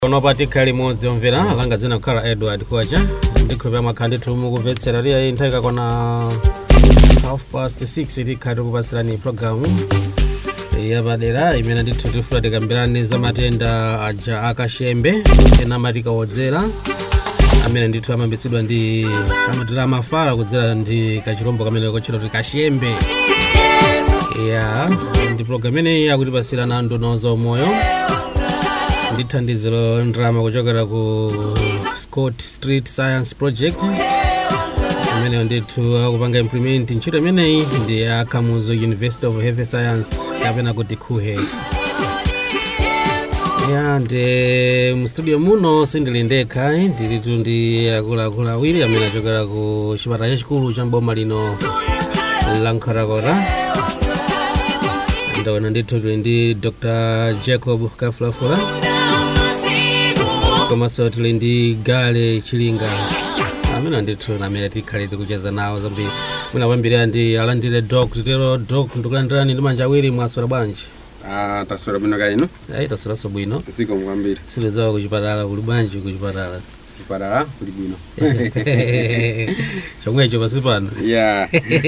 onopa tikhala limodzi omvera langa dzina kukhala edward kwacha ndikhulupira mwakhala ndithu mukumvetsera liya nthawi ikakwana half past 6 tikhala tikupasirani programu yapadera imene ndithu tifuna tikambirane za matenda aja akashembe ena amati kawodzera amene ndithu amayambitsidwa ndi amatira amafala kudzera ndi kachirombo kamene kotchedwa kuti kashembe ya ndi programu imeneyi akutipasira na nduna zaumoyo ndi thandiziro ndrama kuchokera ku scott street science project imeneyo ndithu akupanga implement ntchito imeneyi ndi ya kamuzu university of health science kapena kuti kuhes ya ndi mstudio muno sindili ndekha ndilitu ndi akuluakulu awiri amene achokera ku chipatala chachikulu cha mboma lino la nkhotakota ndaona ndithu tili ndi dr jacob kafulafula komanso tili ndi gale chilinga amene ndithu namene tikhale tikucheza nawo zambiri mwina kwambirira ndi alandire dok titero dok ndikulandirani ndi manja awiri mwaswera bwanji Ah, taswera bwino kaya ino ayi tasweraso bwino ziko kwambiri silizowa kuchipatala kuli bwanji kuchipatala chipatala kuli bwino chomwecho pasi pano ya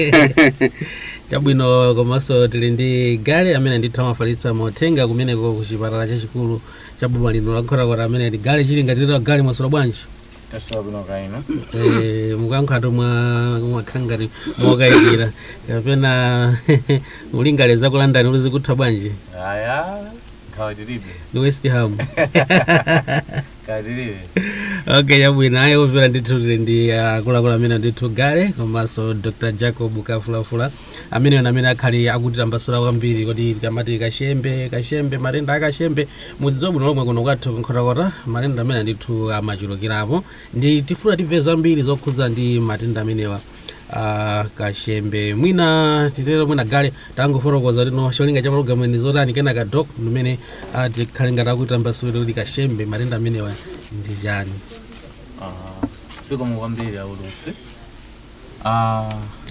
chabwino komanso tili ndi gale amene ndithu amafalitsa mauthenga kumeneko kuchipatala chachikulu cha boma lino la nkhotakota amene ndi gale chilinga titero gale mwaswera bwanji taswera bwino kaino Eh, mukankhato mwa mwakhala ngati mwakayikira kapena mulingaleza kulandani ulizikutha bwanji aya nkhawa tilibe ni west ham khawa tilibe okay chabwino ayi omvera ndithu tili ndi akuluakulu amene ndithu gale komanso dr jacob kafulafula amene ena amene akhali akutitambasula kwambiri kuti tikamati kashembe kashembe matenda akashembe mudziwa bwino lomwe kuno kwathu nkhotakota matenda amene ndithu amachulukirapo ndi tifuna timve zambiri zokhudza ndi matenda amenewa uh, kashembe mwina titero mwina gale tangofotokoza lino cholinga cha programu ni zotani kenaka dok mmene uh, tikhale ngati akutambasula kuti kashembe matenda amenewa ndi chani Ah, sikomo kwambiri aulutsi Ah,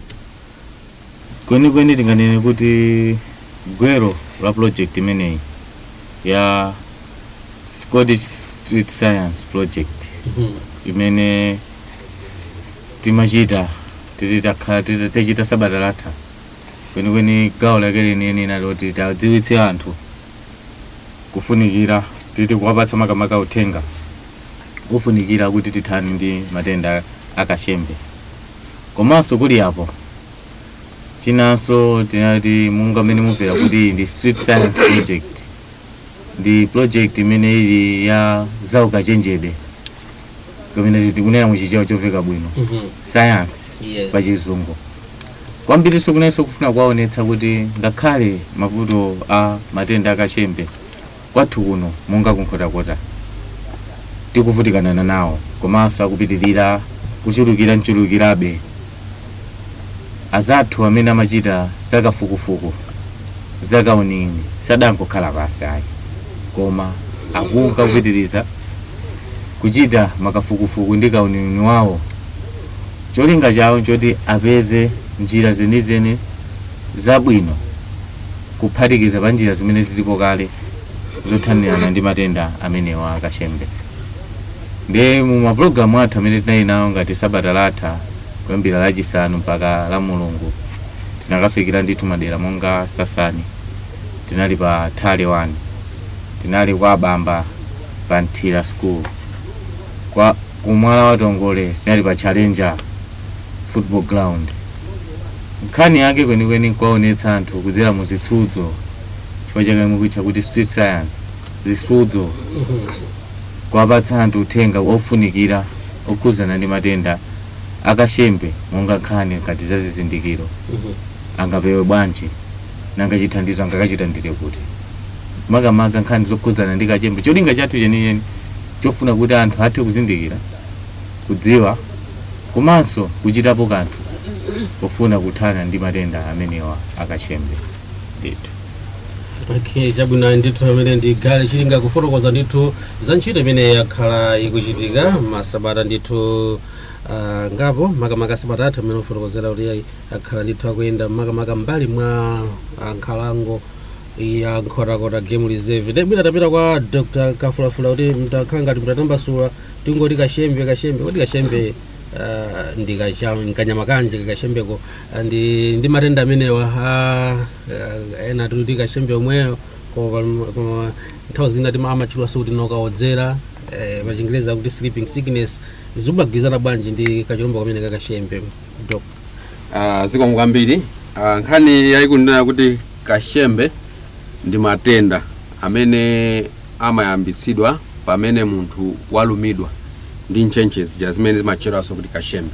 kwenikweni tinganene kuti gwero la project imeneyi ya scottish street science project imene timachita titi takhala titi- tichita sabata latha kwenikweni gawo lake leniyeni nali kuti tadziwitse anthu kufunikira titi kuwapatsa makamaka uthenga ufunikira kuti tithani ndi matenda akashembe komanso kuli apo chinanso tinati munga mmene mumvera kuti ndi street science project ndi project imene ili ya zaukachenjede kamene tikunena muchichewa chomveka bwino science yes. pachizungu kwambiriso kunenso kufuna kuwaonetsa kuti ngakhale mavuto a matenda akashembe kwathu kuno monga kunkhotakota tikuvutikana nawo komanso akupitirira kuchulukira mchulukirabe azathu amene amachita zakafukufuku zakaunini sadangokhala pasi ayi koma akunka kupitiriza kuchita makafukufuku ndi kaunini wawo cholinga chawo choti apeze njira zenizeni zabwino kuphatikiza pa njira zimene zilipo kale zothanirana ndi matenda amenewa akashembe ndi mu mapulogalamu athu amene tinali nawo ngati sabata latha kuyambira lachisanu mpaka la mulungu tinakafikira ndithu madera monga sasani tinali pa thale 1 tinali kwa abamba pa nthira school kwa kumwala wa tongole tinali pa challenger football ground nkhani yake kwenikweni kwaonetsa anthu kudzera mu zitsudzo chifukwa chake mukutcha kuti street science zitsudzo kuwapatsa anthu uthenga ofunikira okhudzana ndi matenda akashembe monga nkhani ngati za zizindikiro angapewe bwanji nanga chithandizo angakachitandire kuti makamaka nkhani zokhudzana ndi kachembe cholinga chathu chenicheni chofuna kuti anthu athe kuzindikira kudziwa komanso kuchitapo kanthu pofuna kuthana ndi matenda amenewa akashembe ndithu okay chabwino ndithu amene ndi gale chilinga kufotokoza ndithu za ntchito imene yakhala ikuchitika masabata ndithu uh, ngapo makamaka sabata athu amene ufotokozera kuti ayi akhala ndithu akuyenda makamaka mbali mwa uh, nkhalango ya nkhotakota game reserve ndi bwina tapita kwa dr kafulafula kuti mtakhala ngati mtatambasula tingoti kashembe kashembe kodi kashembe ah, ndi kacha- nkanyama kanje kashembeko Ah, ndi ndi matenda amenewa ah, ah, ena tikuti kashembe omweyo koma koma nthawi zina tima amachulwaso kuti nokaodzera eh, pachingereza akuti sleeping sickness zimagwirizana bwanji ndi kachilombo kamene kakashembe dok Ah, zikomo kwambiri Ah, nkhani yayikunena kuti kashembe ndi matenda amene amayambitsidwa pamene munthu walumidwa ndi ntchentchezi ja zimene zimatchedwanso kuti kashembe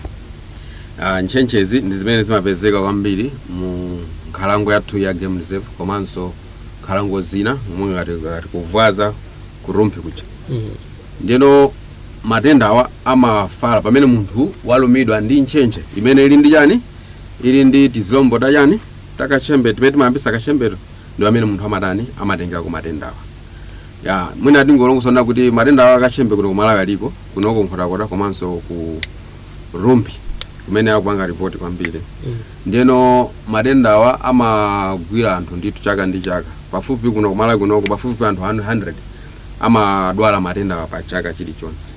Ah, ntchentchezi ndi zimene zimapezeka kwambiri mu nkhalango yathu ya game reserve komanso nkhalango zina momwe ngati ngati kuvwaza kurumphi kuja ndino matenda awa amafala pamene munthu walumidwa ndi ntchentche imene ili ndi chani ili ndi tizilombo ta chani takachembe timene timayambisa kachembeto ndi pamene munthu amatani amatengera ku matenda awa ya mwina tingolongosona kuti matenda awa akachembe kuno kumalawi aliko kunoko nkhotakota komanso ku rumpi kumene akupanga ripoti kwambiri ndino matenda awa amagwira anthu ndithu chaka ndi chaka pafupi kuno kumalawi kunoko pafupi anthu 100 amadwala matenda awa pa chaka chilichonse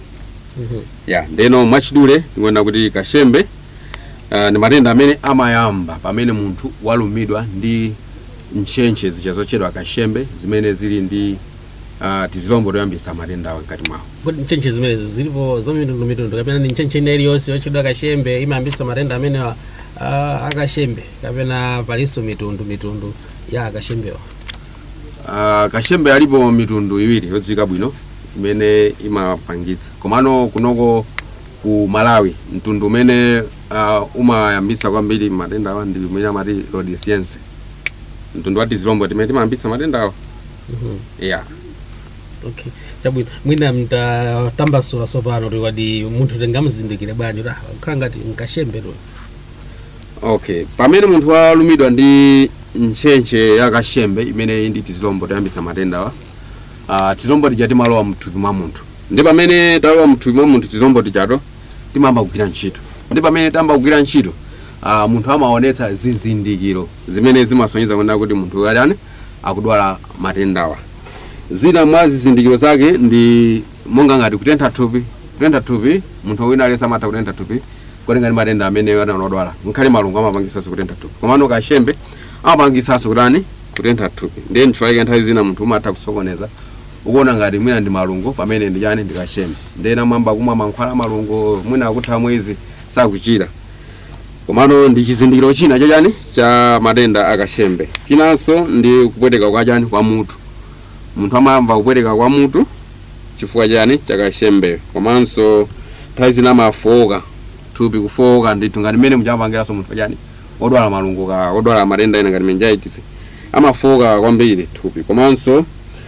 ya ndeno mwachidule tikuona kuti kashembe uh, ndi matenda amene amayamba pamene munthu walumidwa ndi ntchentche zija zochedwa kashembe zimene zili ndi uh, tizilombo toyambisa matenda awa mkati mwawo kodi ntchentche zimenezi zilipo zamitundumitundu kapena ni ntchentche ina iliyonse yotchedwa kashembe imayambitsa matenda amenewa ah, akashembe kapena palinso mitundu mitundu ya akashembewa uh, kashembe alipo mitundu iwiri yodziwika bwino imene imapangitsa komano kunoko ku malawi mtundu umene uh, umayambisa kwambiri matenda awa ndi umene amati rhodesiense mtundu wa tizilombo timene timayambisa matenda awa yeah. okay chabwino mwina mtatambasula sopano kuti wadi munthu tingamzindikire bwanji kuti ah, kukhala ngati nkashembe tu okay pamene munthu walumidwa ndi ntchentche ya kashembe imene ndi tizilombo toyambisa matenda awa uh, tizilombo tija timalowa mthupi mwa munthu ndi pamene talowa mthupi mwa munthu tizilombo tijato timayamba kugwira ntchito ndi pamene tayamba kugwira ntchito uh, munthu amaonetsa zizindikiro zimene zimasonyeza kuona kuti munthu adani akudwala matendawa zina mwa zizindikiro zake ndi monga ngati kutentha thupi kutentha thupi munthu wina aliyense amatha kutentha thupi kutenga ndi matenda amene anadwala nkhale malungu amapangisanso kutentha thupi komano kashembe amapangisanso kutani kutentha thupi ndiye ntchifukwa nthawi zina munthu umatha kusokoneza ukuona ngati mwina ndi malungu pamene ndi chani ndi kashembe ndiye namwamba kumwa mankhwala malungu mwina akutha mwezi sakuchira komano ndi chizindikiro china chachani cha matenda akashembe chinanso ndi kupweteka kwa chani kwa mutu munthu amayamba kupweteka kwa mutu chifukwa chani chakashembe komanso nthawi zina amafoka thupi kufoka ndithu ngati mmene muchapangiranso munthu chani odwala malungu ka odwala matenda ena ngati meningitis amafoka kwambiri thupi komanso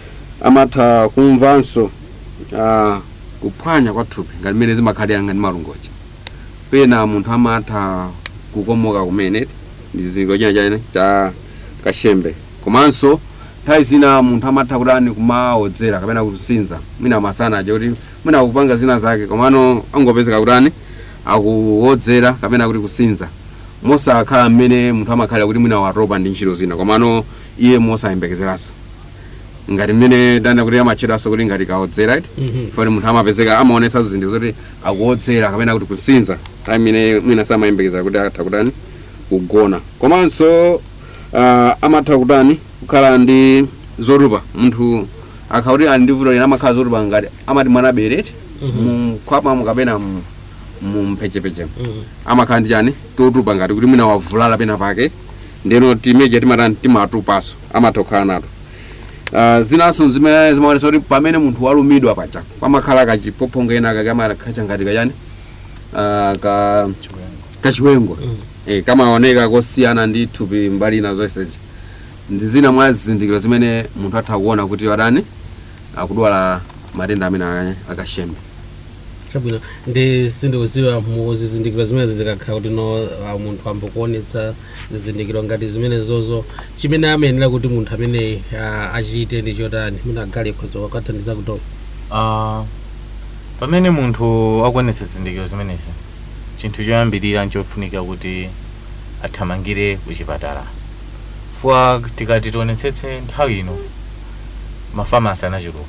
amatha kumvanso uh, kuphwanya kwa thupi ngati mmene zimakhalira ngati malungocha pena munthu amatha kukomoka kumene ndi chizindikiro china chani cha kashembe komanso nthawi zina munthu amatha kutani kumawodzera kapena kusinza mwina masana aja kuti mwina akupanga zina zake komano angopezeka kutani akuwodzera kapena kuti kusinza mosakhala mmene munthu amakhalira kuti mwina watopa ndi ntchito zina komano iye mosayembekezeranso ngati mmene dana kuti amatchedwanso kuti ngati kawodzera iti foti munthu amapezeka amaonesa zizindikiro zoti akuwodzera kapena kuti kusinza nthawi imene mwina samayembekeza kuti atha kutani kugona komanso uh, amatha kutani kukhala ndi zotupa munthu akhakuti ali ndi vuto lina amakhala zotupa ngati amati mwana bereti mkhwapamo kapena mu- mu mphechepeche amakhala ndi chani totupa ngati kuti mwina wavulala pena pake ndeno timeja timatani timatupaso amatha kukhala nato uh, zinanso zimene zimaonesa kuti pamene munthu walumidwa pacha pamakhala kachipophongo ena kake amakhacha ngati kachani uh, ka kachiwengo eh, kamaoneka kosiyana ndi thupi mbali ina zonseji ndi zina mwa zizindikiro zimene munthu atha kuona kuti wadani akudwala matenda amene aka- akashembe chabwino ndi sindikuziwa mu zizindikiro zimene zikakhala kuti no ah, munthu ambokuonetsa zizindikiro ngati zimene zozo chimene amayenera kuti munthu amene ah, achite ndi chotani mwina agale khozo wakathandiza kutoka Ah, pamene munthu akuonetsa zizindikiro zimenezi chinthu choyambirira nchofunika kuti athamangire kuchipatala fuwa tikati tionetsetse nthawi ino mafamasi anachuluka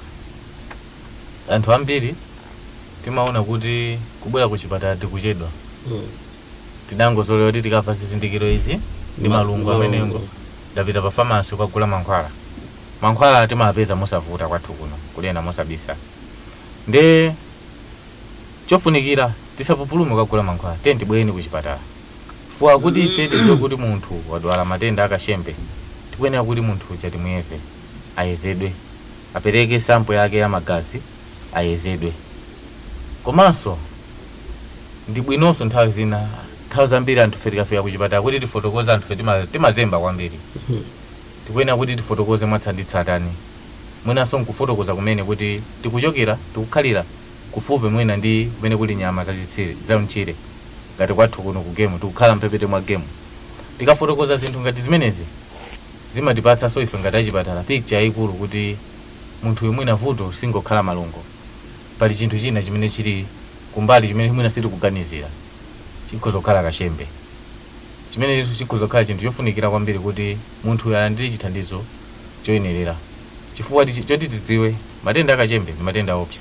anthu ambiri timaona kuti kubwera ku chipatala tikuchedwa tidangozolewa kuti tikafa zizindikiro izi ndi Ma- malungu amenengo ndapita pa famasi kukagula mankhwala mankhwala timapeza mosavuta kwathu kuno kulena mosabisa nde chofunikira tisapupulume kukagula mankhwala tiye tibwereni ku chipatala fuwa kuti ife tiziwe kuti munthu wadwala matenda akashembe tikuyenera kuti munthu uja timuyeze ayezedwe apereke sampo yake ya magazi ayezedwe komanso ndi bwinonso nthawi zina nthawi zambiri anthu fe tikafika kuchipatala kuti tifotokoze anthu fe tima- timazemba kwambiri tikuyenera kuti tifotokoze mwatsatanetsatane mwinanso nkufotokoza kumene kuti tikuchokera tikukhalira kufupi mwina ndi kumene kuli nyama zazitsire zamtchire ngati kwathu kuno ku gemu tikukhala mphepete mwa gemu tikafotokoza zinthu ngati zimenezi zimatipatsanso ife ngati achipatala picture yayikulu kuti munthu mwina vuto singokhala malungo pali chinthu china chimene chili kumbali chimene mwina sitikuganizira chikhoza kukhala kashembe chimene chikhoza kukhala chinthu chofunikira kwambiri kuti munthu uyu alandire chithandizo choyenerera chifukwa tichi- choti tidziwe matenda akachembe ndi matenda opsa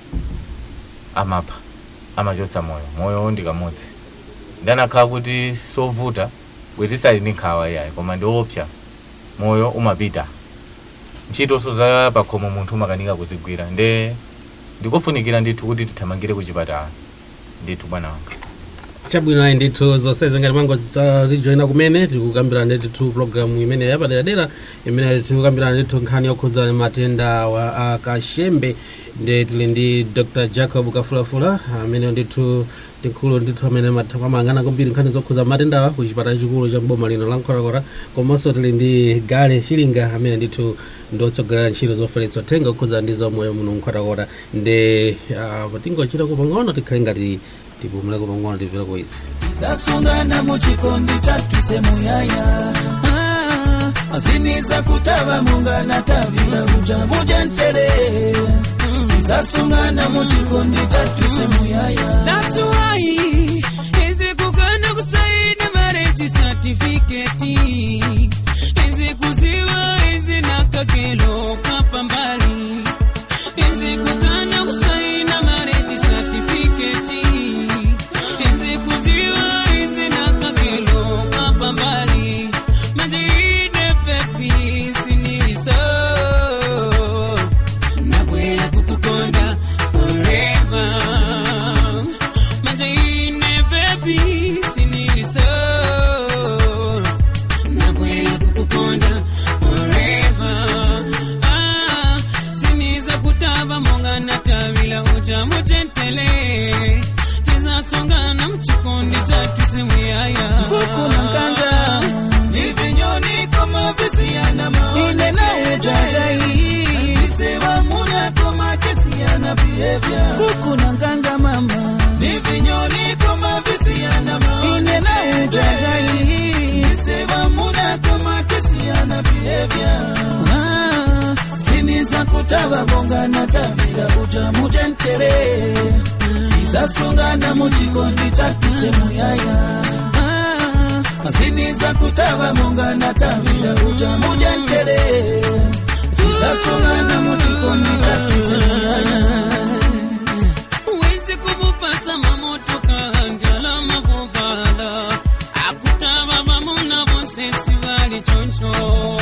amapha amachotsa moyo moyo ndi kamodzi ndanakhala kuti sovuta bwezisali ndi nkhawa iyayi koma ndi opsa moyo umapita ntchitonso za pakhomo munthu umakanika kuzigwira nde ndikofunikira ndithu kuti tithamangire ku chipatala ndithu bwana wanga chabwino ayi ndithu zonsezi ngati mango tijoina kumene tikukambirana ndithu programu imene yapaderadera imene tikukambirana ndithu nkhani yokhudza matenda wa akashembe ndi tili ndi dr jacob kafulafula amene ndithu tikulu ndithu amene matha- amayang'ana kwambiri nkhani zokhudza matendawa ku chipatala chikulu cha mboma lino la nkhorakora komanso tili ndi gale chilinga amene ndithu ndiotsogolera ntchito zofalitsa uthenga okhudza ndi zamoyo muno nkhorakora ndi uh, tingochitako pang'ono tikhale ngati tipumuleko pang'ono timvereko izi zasungana mu chikondi chatuse muyaya Ah, aziniza kutava mungana tavila uja mujentere zasungana mu chikondi chatuse muyaya That's why izi kugana kusaini marriage certificate izi kuziwa izi nakagelo kapambali izi kugana kusaina marriage certificate izi kuziwa izi nakagelo kapambali majide pepi siniso nabwera kukukonda forever majaine baby siniliso nabwera kukukonda forever ah, siniza kutava monga natavila uja mutentele tizasongana mchikondi chakisimuyaya kukuna nkanga ni vinyoni kama visiyana maone naye jagai visewa munya kama kisiyana behavior kukuna nkanga mama ni vinyoni kama visiyana maone naye jagai visewa munya kama kisiyana behavior ah, siniza kutaba bonga na tabira uja mujentere isasungana mu chikondi chakise muyaya Ah, asiniza kutaba monga na tabira uja mujentere isasungana mu chikondi chakise muyaya Wezi kumupasa mamotoka njala mavuvala akutaba bamuna bose sibali choncho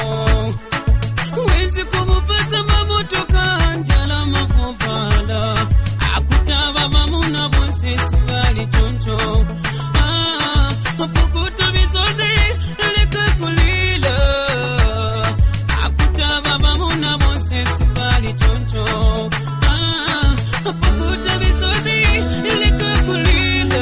Wezi kumupasa mamotoka njala mavuvala akutaba bamuna bose sibali choncho Ah, pukuta misozi leka kulila akutaba bamuna bose sibali choncho Ah, pukuta misozi leka kulila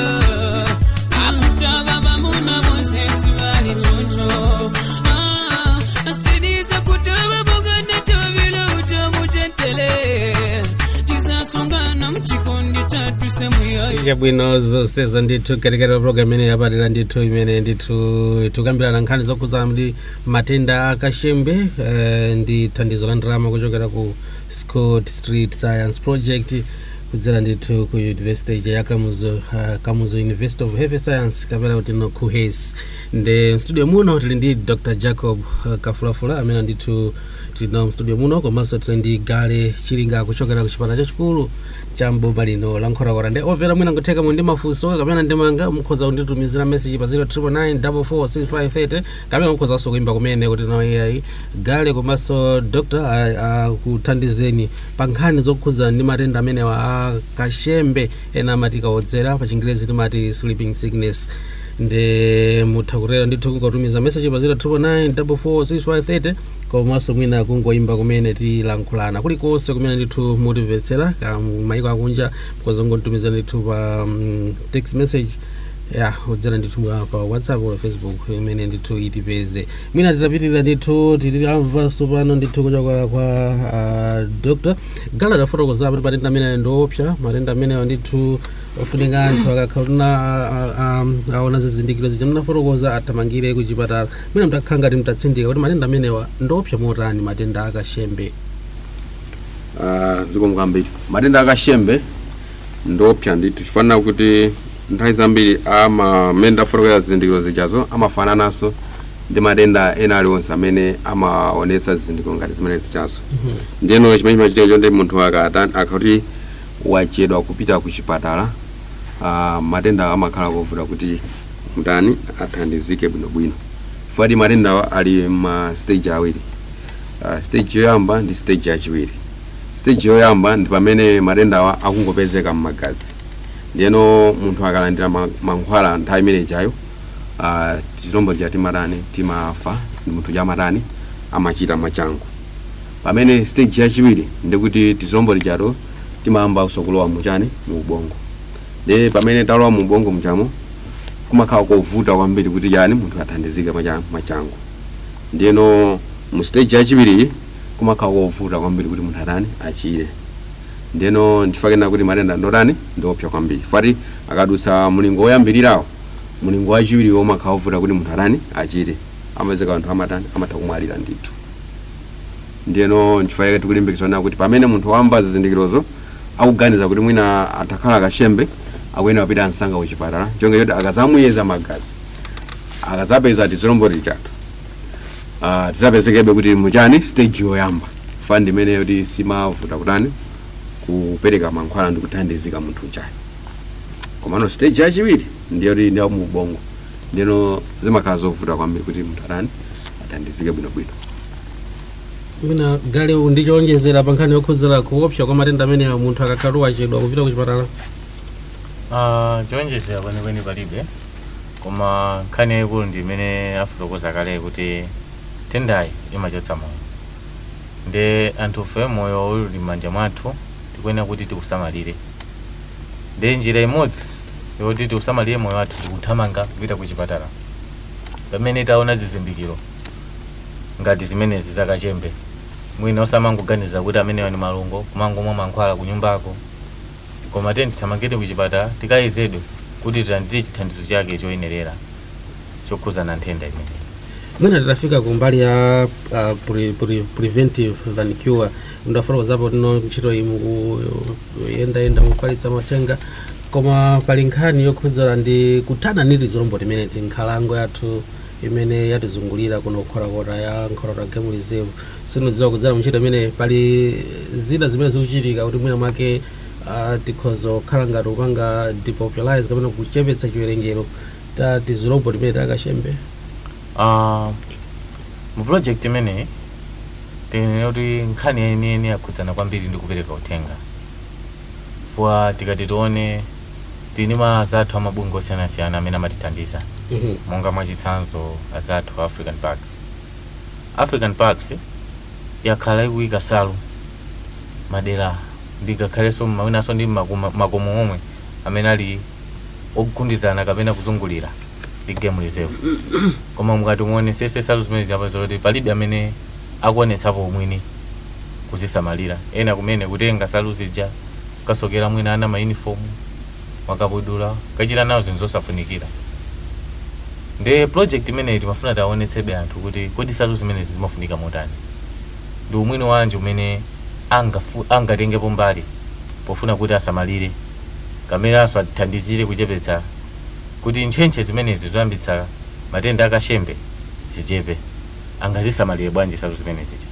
akutaba bamuna bose sibali choncho Ah, asiniza kutaba bogana tabila uja mujentele tizasungana mchikondi chatu semuyayo chabwino zonseza ndithu katikati program imene yapadera ndithu imene ndithu tikukambirana nkhani zokhudza ndi matenda akashembe eh, ndi thandizo la ndalama kuchokera ku scott street science project kudzera ndithu ku university ija ya kamuzu uh, kamuzu university of health science kapena kuti no kuhes ndi mstudio muno tili ndi dr jacob uh, kafulafula amene ndithu tino mstudio muno komanso tili ndi gale chilinga kuchokera ku chipata chachikulu cha mboma lino la nkhorakora ndi omvera mwina ngotheka mu ndi mafunso kapena ndimanga mukhoza kunditumizira message pa 0999446530 kapena mukhoza kuimba kumene kuti no ai gale komanso dr akuthandizeni pa nkhani zokhudza ndi matenda amenewa a kashembe ena amati kaodzera pa chingerezi timati sleeping sickness ndi mutha kutera ndithu kungotumiza message pa 0999446530 komanso mwina kungoimba kumene tilankhulana kulikonse kumene ndithu mutimvetsera ka maiko akunja mukhoza kungotumiza ndithu pa um, text message ya kudzera ndithu mwa- pa whatsapp or facebook imene ndithu itipeze mwina titapitirira ndithu titamvanso pano ndithu kuchokera kwa uh, dr gala tafotokoza kuti matenda amenewa ndiopsa matenda amenewa ndithu ofunika anthu akakhala aona zizindikiro zija munafotokoza athamangire ku chipatala mwina mtakhala ngati mtatsindika kuti matenda amenewa ndiopsa motani matenda akashembe Ah, zikomo kwambiri matenda akashembe ndiopsa ndithu chifanana kuti nthawi zambiri amamene ndafotokoza zizindikiro zijazo amafanananso ndi matenda ena aliwonse amene amaonetsa zizindikiro ngati zimene zichazo ndiyeno chimene chimachitika chonde munthu akata- akakuti wachedwa kupita ku chipatala ah, matenda amakhala kovuta kuti mtani athandizike bwinobwino chifukwa matendawa ali ma stage awiri uh, stage yoyamba ndi stage yachiwiri stage yoyamba ndi pamene matendawa akungopezeka m'magazi ndiyeno munthu akalandira ma- mankhwala nthawi imene ijayo uh, tizilombo tija timatani timafa ndi munthu chamatani amachita mwachangu pamene stage yachiwiri ndikuti tizilombo tijato timayamba kulowa muchani mu ubongo ndi pamene talowa mu ubongo mchamo kumakhala kovuta kwambiri kuti chani munthu athandizike mwacha- mwachangu ndiyeno mu stage yachiwiri kumakhala kovuta kwambiri kuti munthu atani achire ndiyeno ndifakena kuti matenda ndotani ndiopsa kwambiri fati akadutsa mulingo woyambirirawo mulingo wachiwiri umakhala wovuta kuti munthu atani achire amazeka anthu amatani amatha kumwalira ndithu ndiyeno ndifake tikulimbikitsana kuti pamene munthu wamva zizindikirozo akuganiza kuti mwina atakhala kashembe akuyenera kupita msanga kuchipatala chonge choti akazamuyeza magazi akazapeza tizilombo tichatu uh, tizapezekebe kuti muchani stage yoyamba fa ndimene kuti simavuta kutani kupereka mankhwala ndi kuthandizika munthu uchayo komano stage yachiwiri ndiyo kuti ndiyo mu ubongo ndiyeno zimakhala zovuta kwambiri kuti munthu atani athandizike bwinobwino mwina gale ndichonjezera pa nkhani yokhudzera kuopsa kwa matenda amenewa munthu akakhala wachedwa kupita ku chipatala Ah, chonjezera kwenikweni palibe koma nkhani yayikulu ndi imene afotokoza kale kuti tendayi imachotsa moyo ndi anthufe moyo uli m'manja mwathu tikuyenera kuti tikusamalire ndi njira imodzi yoti tikusamalire moyo wathu tikuthamanga kupita ku chipatala pamene taona zizindikiro ngati zimenezi zakachembe mwina osamangoganiza kuti amenewa ni malungo kumangomwa mankhwala ku nyumbako koma tiyeni tithamangire ku chipatala tikayezedwe kuti tilandire chithandizo chake choyenerera chokhuzana nthenda imeneyi mwina titafika ku mbali ya uh, pre, pre, preventive than cure ndafotokozapo tino ntchito imu kuyendayenda mufalitsa matenga koma pali nkhani yokhudzana ndi kuthana ndi tizilombo timene tinkhalango yathu imene yatizungulira kuno kukhorakota ya nkhorakota game reserve sinodziwa kudzera muntchito imene pali zina zimene zikuchitika kuti mwina mwake uh, tikhoza kukhala ngati kupanga depopularize kapena kuchepetsa chiwerengero ta tizilombo timene takashembe Ah, mu project imeneyi tinene kuti nkhani yeniyeni yakhudzana kwambiri ndi kupereka uthenga fuwa tikati tione tini ma azathu amabungwe osiyanasiyana amene amatithandiza Mhm. monga mwachitsanzo azathu african parks african parks yakhala ikuyika salu madera ndikakhalenso mawinanso ndi makoma- makomo omwe amene ali ogundizana kapena kuzungulira ndi game reserve koma mukati muonesese salu zimene ziyapaza kuti palibe amene akuonetsapo umwini kuzisamalira ena kumene kutenga salu zija kasokera mwina ana maunifomu makabudula kachita nawo zinthu zosafunikira ndi project imeneyi timafuna taonetsebe anthu kuti kodi salu zimenezi zimafunika motani ndi umwini wanji umene angafu- angatengepo mbali pofuna kuti asamalire kameranso atithandizire kuchepetsa kuti ntchentche zimenezi zoyambitsa matenda akashembe zichepe angazisamalire bwanji nsalu zimene zija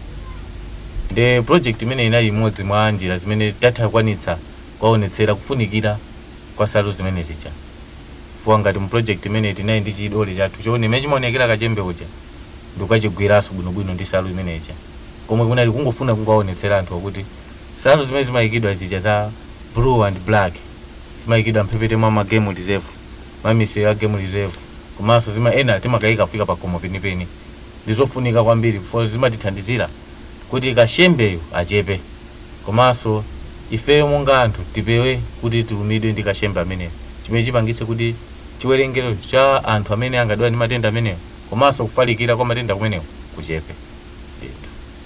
nde project imene inali imodzi mwa njira zimene tatha kukwanitsa kwaonetsera kufunikira kwa nsalu zimene zija fuwa ngati mu project imene tinali ndi chidole chathu choone imene chimaonekera kachembe uja ndikukachigwiranso bwinobwino ndi nsalu imene ija komwe kunali kungofuna kungaonetsera anthu kuti nsalu zimene zimayikidwa zija za blue and black zimayikidwa mphepete mwa magame reserve mamisero ya game reserve komanso zima ena timakayika kufika pakomo penipeni ndizofunika kwambiri for zimatithandizira kuti kashembeyo achepe komanso ifeyo monga anthu tipewe kuti tilumidwe ndi kashembe ameneyo chimene chipangise kuti chiwerengero cha anthu amene angadwala ndi matenda ameneyo komanso kufalikira kwa matenda kumenewo kuchepe ndithu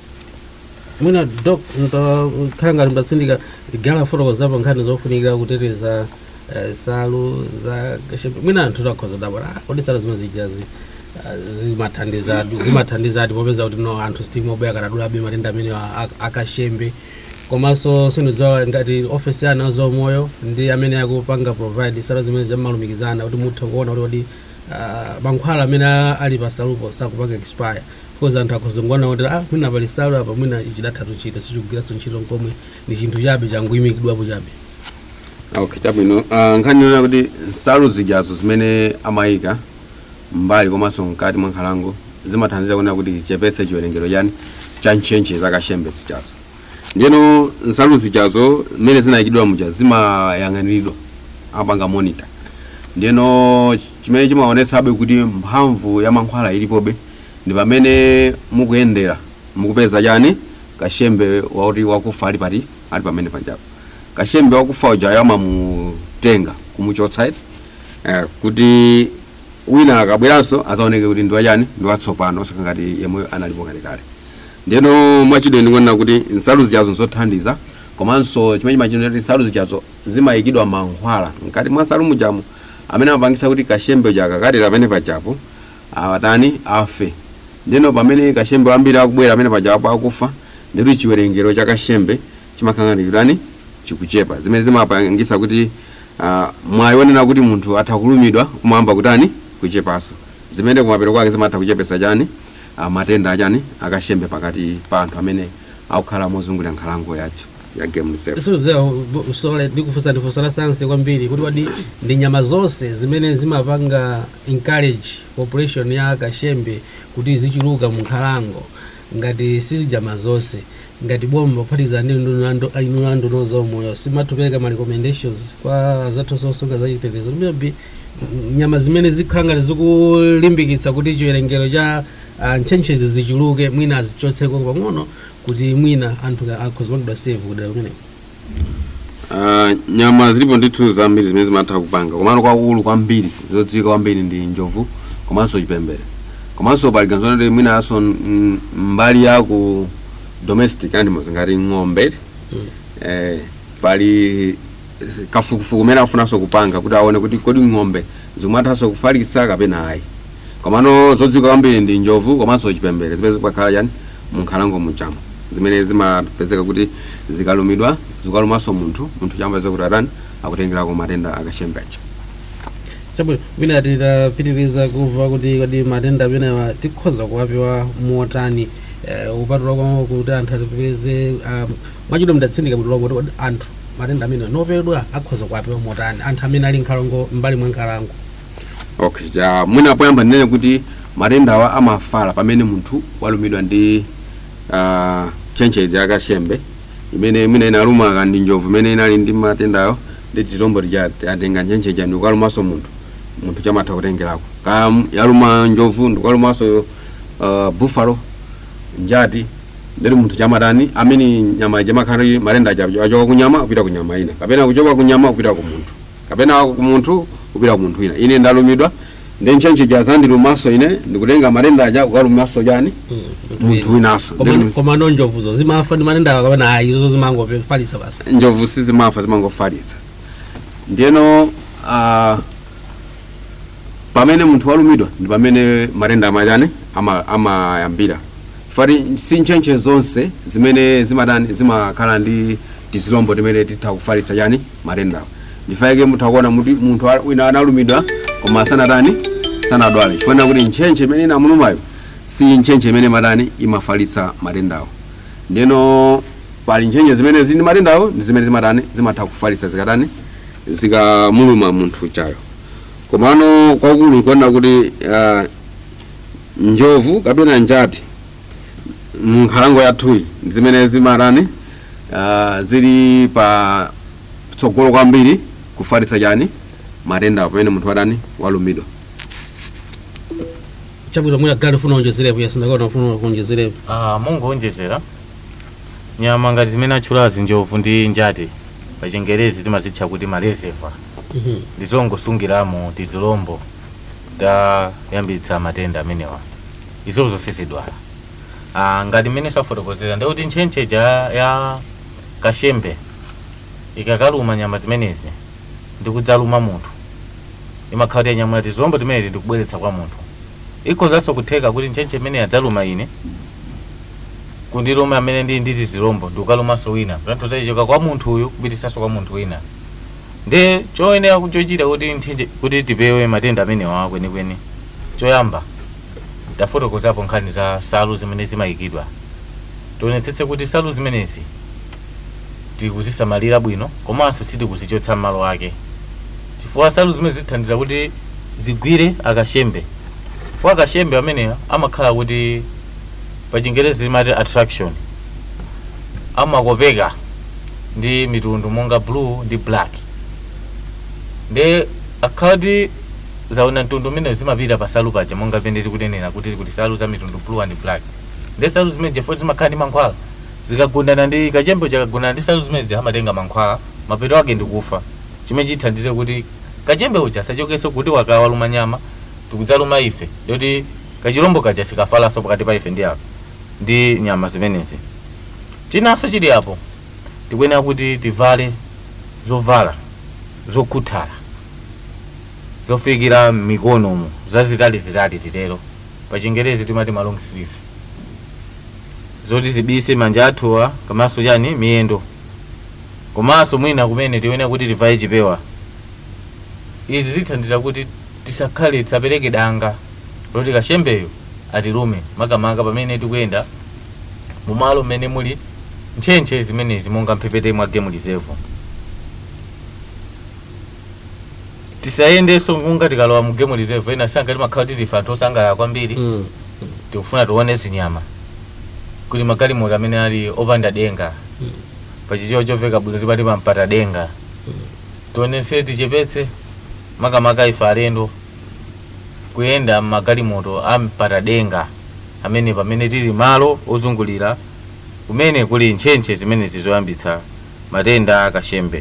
mwina dok khala ngati mbatsindika ligala fotokozapo nkhani zofunikira kuteteza eh, salu za kashembe mwina anthu takhoza dabora "Ah, kodi salu zimene zijazi ah, zimathandizadi zimathandizadi popeza kuti no anthu sitima obwera kanadulabe matenda amene a- a- akashembe komanso sindizowa ngati ofesi ya ana zomoyo ndi amene akupanga provide salu zimene zamalumikizana kuti mutha kuona kuti kodi ah, mankhwala amene a- ali pasalupo sakupanga expire because anthu akhozongona kuti ah mwina pali salu apa mwina ichidathatu chita sichikugwiranso ntchito nkomwe ndi chinthu chabe changuyimikidwapo chabe okay chabwino uh, nkhani yona kuti nsalu zijazo zimene amayika mbali komanso mkati mwa nkhalango zimathandizira kuona kuti zichepetse chiwerengero chani cha ntchentche za kashembe zijazo ndiyeno nsalu zijazo mmene zinayikidwa muja zimayang'aniridwa apanga monitor ndiyeno chimene chimaonetsabe kuti mphamvu ya mankhwala ilipobe ndi pamene mukuyendera mukupeza chani kashembe wauti wakufa ali pati ali pamene panjapo kashembe wakufa uja yamamutenga kumuchotsa iti eh, kuti wina akabweranso azaoneke kuti ndiwachani ndiwatsopano osaka ngati yemweyo analipo kalekale ndiyeno mwachidwe ndikuona kuti nsalu zijazo nzothandiza komanso chimene chimachita kuti nsalu zijazo zimayikidwa mankhwala mkati mwa nsalu mujamu amene amapangisa kuti kashembe uja kakatera pamene pajapo awatani afe ndiyeno pamene kashembe wambiri akubwera pamene pajapo akufa ndikuti chiwerengero cha kashembe chimakang'anikirani chikuchepa zimene zimapangisa kuti uh, mwayionera kuti munthu atha kulumidwa kumwamba kutani kuchepanso zimene kumapeto kwake zimatha kuchepesa chani uh, matenda achani akashembe pakati pa anthu amene akukhala mozungulira nkhalango yathu ya game reserve siuzewa usole ndikufunsa ndifunso la sayansi kwambiri kuti kodi ndi nyama zonse zimene zimapanga encourage population ya kashembe kuti zichuluka mu nkhalango ngati si nyama zonse ngati bomba kuphatiza ndi inu anduno zomoyo simatupereka ma recommendations kwa zathu zosunga za chitetezo maybe nyama zimene zikhala ngati zikulimbikitsa kuti chiwerengero cha ah, ntchentchezi zichuluke mwina azichotseko pang'ono kuti mwina anthu akhozimangidwa save kudera kumeneko Uh, nyama zilipo ndithu zambiri zimene zimatha kupanga komano kwaukulu kwambiri zodziwika kwambiri ndi njovu komanso chipembere komanso pali ganizona kuti mwinanso mm, mbali ya ku domestic animals ngati ng'ombe eh, pali s- kafukufuku umene afunanso kupanga kuti aone kuti kodi ng'ombe zikumathanso kufalitsa kapena ayi komano zodziwika kwambiri ndi njovu komanso chipembere zimene zikakhala chani munkhalango muchamo zimene zimapezeka kuti zikalumidwa zikalumanso munthu munthu chamba kuti atani akutengerako matenda akashembe aja chabwino mwina titapitiriza kumva kuti kodi matenda amenewa tikhoza kuwapewa motani eh, upatula kwa kuti anthu atipeze um, mwachidwe mdatsindika bwino kuti kodi anthu matenda amenewa nopedwa akhoza kuwapewa motani anthu amene ali nkhalango mbali mwa nkhalango okay ja mwina poyamba ndinene kuti matenda awa amafala pamene munthu walumidwa ndi uh, ntchentchezi akashembe imene mwina inaluma ndi njovu imene inali ndi matendayo ndi tizombo tija atenga ntchentcheja ndikukalumanso munthu munthu chamatha kutengerako ka yaluma njovu ndikukalumanso uh, buffalo njati ndeti munthu chamatani amene nyama jamakhala matenda aja achoka kunyama kupita kunyama ina kapena kuchoka kunyama kupita ku munthu kapena ku munthu kupita ku munthu ina ine ndalumidwa ndi ntchentcheja zandilumanso ine ndikutenga matenda aja kukalumanso chani munthu winanso Ndeti- koma no njovuzo zimafa ndi matenda awa kapena ayi izo zimangofalitsa basi njovu sizimafa zimangofalitsa ndiyeno uh, pamene munthu walumidwa ndi pamene matenda amachani ama- amayambira fati si ntchentche zonse zimene zimatani zimakhala ndi tizilombo timene titha kufalitsa chani matendawo ndifaike mutha kuona muti munthu a- wina analumidwa koma sanatani sanadwale chifukwa kuti ntchentche imene inamulumayo si ntchentche imene matani imafalitsa matendawo ndeno pali ntchentche zimene zili ndi matendawo ndi zimene zimatani zimatha kufalitsa zikatani zikamuluma munthu chayo komano kwakulu kuona kuti uh, njovu kapena njati munkhalango yathuyi ndi zimene zimatani uh, zili pa tsogolo kwambiri kufalitsa chani matenda pamene munthu watani walumidwa chabwino mwina gali funa onjezerepo yasindakaona funa kuonjezerepo Ah, mungoonjezera nyama ngati zimene atchulazi njovu ndi njati pa chingerezi timazitcha kuti mareserva Mhm. ndizongosungiramo tizilombo tayambitsa matenda amenewa izo zonse zidwala ah, ngati mmene safotokozera ndikuti ntchentche ja ya kashembe ikakaluma nyama zimenezi ndikudzaluma munthu imakhala kuti yanyamula tizilombo timeneti ndikubweretsa kwa munthu ikhozanso kutheka kuti ntchentche imene yadzaluma ine kundiluma amene ndi ndi tizilombo ndikukalumanso wina panthu zachichoka kwa munthu uyu kupitisanso kwa munthu wina ndi choyenera chochita kuti nthenje kuti tipewe matenda amenewa kwenikweni choyamba tafotokozapo nkhani za salu zimene zimayikidwa tionetsetse kuti salu zimenezi tikuzisamalira bwino komanso sitikuzichotsa m'malo ake chifukwa salu zimene zithandiza kuti zigwire akashembe chifukwa akashembe amenewa amakhala kuti pa chingerezi zimati attraction amakopeka ndi mitundu monga blue ndi black ndi akhati zaona mtundu umene zimapita pa salu paja monga pene tikunenera kuti kuti salu za mitundu blue and black ndi salu zimene jefoti zimakhala ndi mankhwala zikagundana ndi kachembe chakagundana ndi salu zimene zimatenga mankhwala mapeto ake ndikufa chimene chithandize kuti kachembe uja asachokenso kuti wakawaluma nyama tikudzaluma ife ndoti kachilombo kaja sikafalanso pakati pa ife ndi apo ndi nyama zimenezi chinanso chili apo tikuyenera kuti tivale zovala zokhuthala zofikira mikonomo zazitalizitali titero pa chingerezi timati ma long sleeve zoti zibise manja athuwa komanso chani miyendo komanso mwina kumene tiyenera kuti tivale chipewa izi zithandiza kuti tisakhale tisapereke danga loti kashembeyo atilume makamaka pamene tikuyenda mumalo mmene muli ntchentche zimenezi monga mphepete mwa game reserve tisayendenso kunga tikalowa mu game reserve ena sanga timakhala kuti tife anthu osangalala kwambiri Mm. tikufuna tione zinyama kuti magalimoto amene ali opanda denga pachichiwa choveka bwino tipati pampata denga tionese tichepetse makamaka ife alendo kuyenda mmagalimoto ampata denga amene pamene tili malo ozungulira kumene kuli ntchentche zimene zizoyambitsa matenda akashembe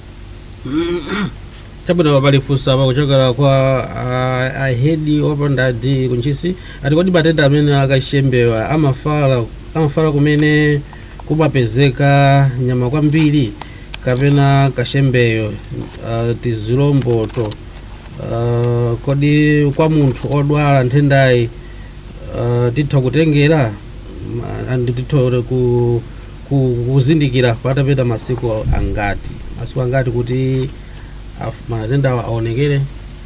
chabwino pali funso apa kuchokera kwa uh, ahedi opanda d kunchisi ati kodi matenda amene akashembewa amafala amafala kumene kumapezeka nyama kwambiri kapena kashembeyo uh, tizilomboto uh, kodi kwa munthu odwala nthendayi uh, titha kutengera ma- andi titha ku, ku, kuzindikira patapita masiku angati masiku angati kuti af- matenda awa aonekere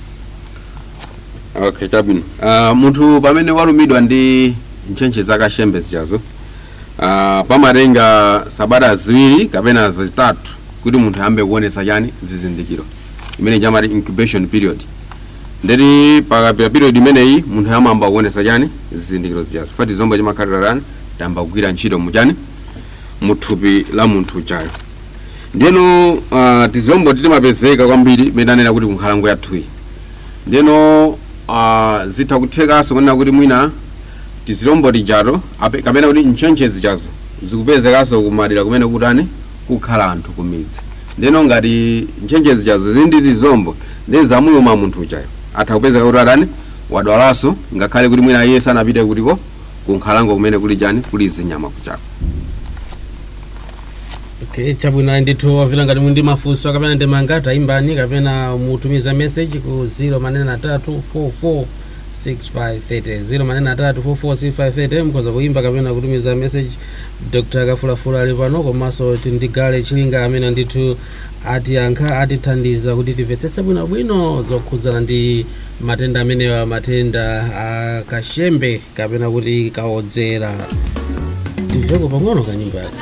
okay chabwino uh, munthu pamene walumidwa ndi ntchentche zakashembe zichazo uh, pamatenga sabata ziwiri kapena zitatu kuti munthu ayambe kuonesa chani zizindikiro imene chamati incubation period ndeti pakapita period imeneyi munthu ayamba kuonesa chani zizindikiro zichazo fati zombo chimakhalira chani tayamba kugwira ntchito muchani muthupi la munthu chayo ndeno uh, tizombo titimapezeka kwambiri mene anena kuti kunkhalango yathuyi ndeno uh, zitha kuthekanso kunena kuti mwina tizilombo tijato ape- kapena kuti ntchentche zichazo zikupezekanso kumadera kumene kutani kukhala anthu kumidzi ndeno ngati ntchentche zichazo zili ndi tizombo ndi zamuluma munthu chayo atha kupezeka kuti atani wadwalanso ngakhale kuti mwina iye sanapite kutiko kunkhalango kumene kuli chani kuli zinyama kuchako okay chabwino ndithu wavila ngati mundi mafunso kapena ndi mangati ayimbani kapena mutumiza message ku 0 manena 3 44 6530 0 manene atatu 446530 mukhoza kuimba kapena kutumiza message dr kafulafula ali pano komanso tindigale chilinga amene ndithu atiyankha atithandiza kuti timvetsetse bwinobwino zokhudzana ndi matenda amenewa matenda a kashembe kapena kuti kaodzera timveko pang'ono kanyimbo yake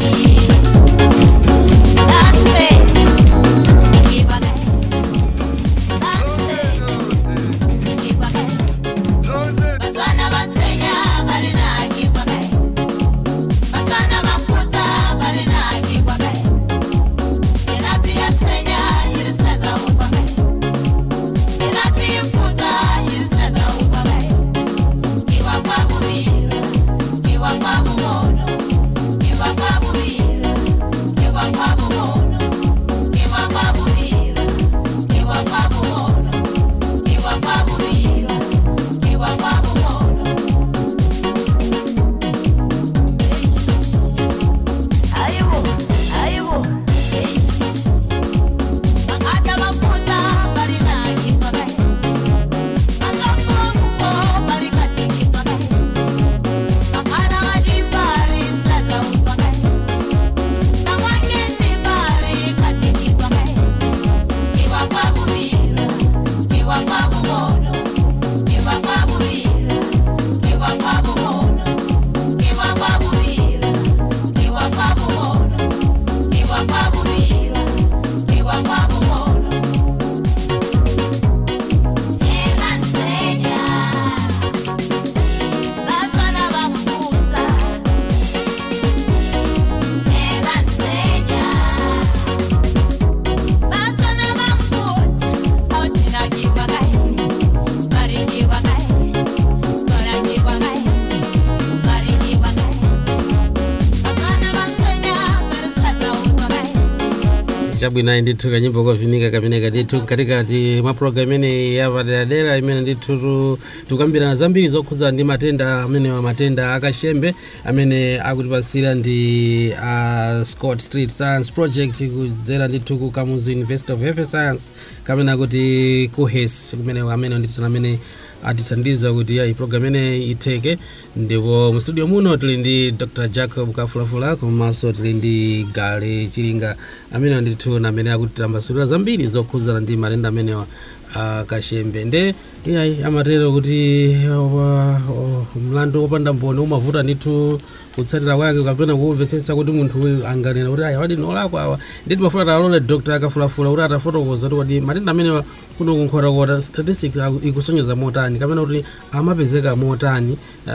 chabwino ndithu kanyimbo kovinika kameneka ndithu katikati mwa programu imene yapaderadera imene ndithu tu- tukambirana zambiri zokhudzana ndi matenda amenewa matenda akashembe amene akutipasira ndi uh, scott street science project kudzera ndithu ku kamuzu university of health science kamene akuti kuhes kumene amene ndithu amene atithandiza kuti ya program imene itheke ndipo mu studio muno tili ndi dr jacob kafulafula komanso tili ndi gale chilinga amene ndithu namene akutitambasulira zambiri zokhudzana ndi matenda amenewa akashembe nde iyayi amatero kuti uh, uh, mlandu wopanda mboni umavuta ndithu kutsatira kwake kapena kumvetsetsa kuti munthu uyu anganena kuti aya wadi nolakwa awa nditi mafuna talole dr akafulafula kuti atafotokoza kuti kodi matenda amenewa kuno kunkhotakota statistics aku- ikusonyeza motani kapena kuti amapezeka motani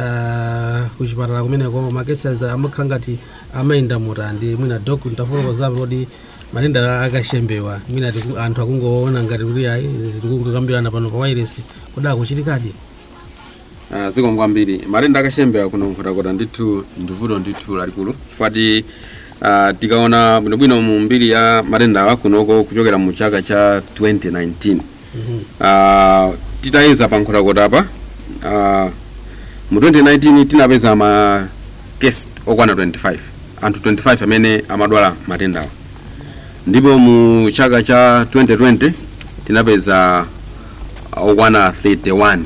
uh, kuchipatala kumeneko makesas amakhala ngati amayenda motani ndi mwina dok ntafotokozapo kuti matenda akashembewa mwina tiku- anthu akungoona ngati kuti ayi zitikungokambirana pano pa wireless kodi akuchitikadi Ah, zikomo kwambiri matenda akashembe kuno nkhotakota ndithu ndivuto ndithu lalikulu chifukwa uh, tikaona bwinobwino mu mbiri ya matenda awa kunoko kuchokera mu chaka cha 2019 uh, titayeza pa nkhotakota apa uh, mu 2019 tinapeza ma case okwana 25 anthu 25 amene amadwala matenda awa ndipo mu chaka cha 2020 tinapeza okwana 31